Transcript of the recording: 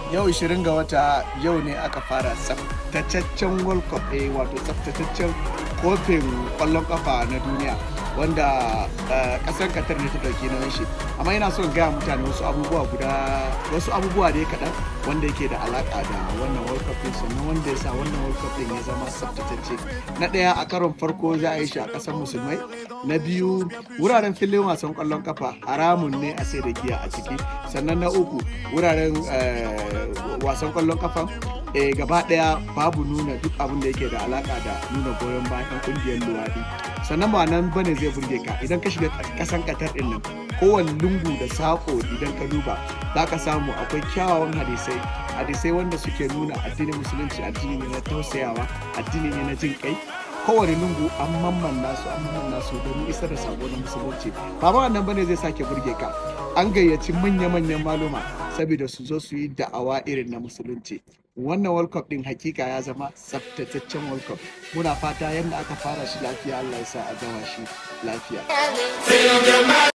yau 20 ga wata yau ne aka fara tsaftataccen world cup eh wato tsaftataccen kofin kwallon kafa na duniya wanda kasar katar ne ta dauki nauyin shi amma ina son gaya mutane wasu abubuwa guda wasu abubuwa dai kaɗan wanda yake da alaka da wannan world cup din sannan wanda ya sa wannan world cup din ya zama tsaftatacce na ɗaya a karon farko za a yi shi a ƙasar musulmai na biyu wuraren filin wasan kwallon kafa haramun ne a sai da giya a ciki sannan na uku wuraren wasan kwallon kafa e, gaba daya babu nuna duk abin da yake da alaka da nuna goyon bayan kungiyar luwadi sannan ba nan bane zai burge ka idan ka shiga kasan katar din nan kowane lungu da sako idan ka duba za ka samu akwai kyawawan hadisai hadisai wanda suke nuna addinin musulunci addini ne na tausayawa addini ne na jin kai kowane lungu an mamman nasu an mamman nasu domin isar da sako na musulunci ba ma wannan bane zai sake burge ka an gayyaci manya-manyan maluma saboda su zo su yi da'awa irin na musulunci wannan world cup din hakika ya zama tsaftataccen world cup muna fata yadda aka fara shi lafiya allah ya sa a gama shi lafiya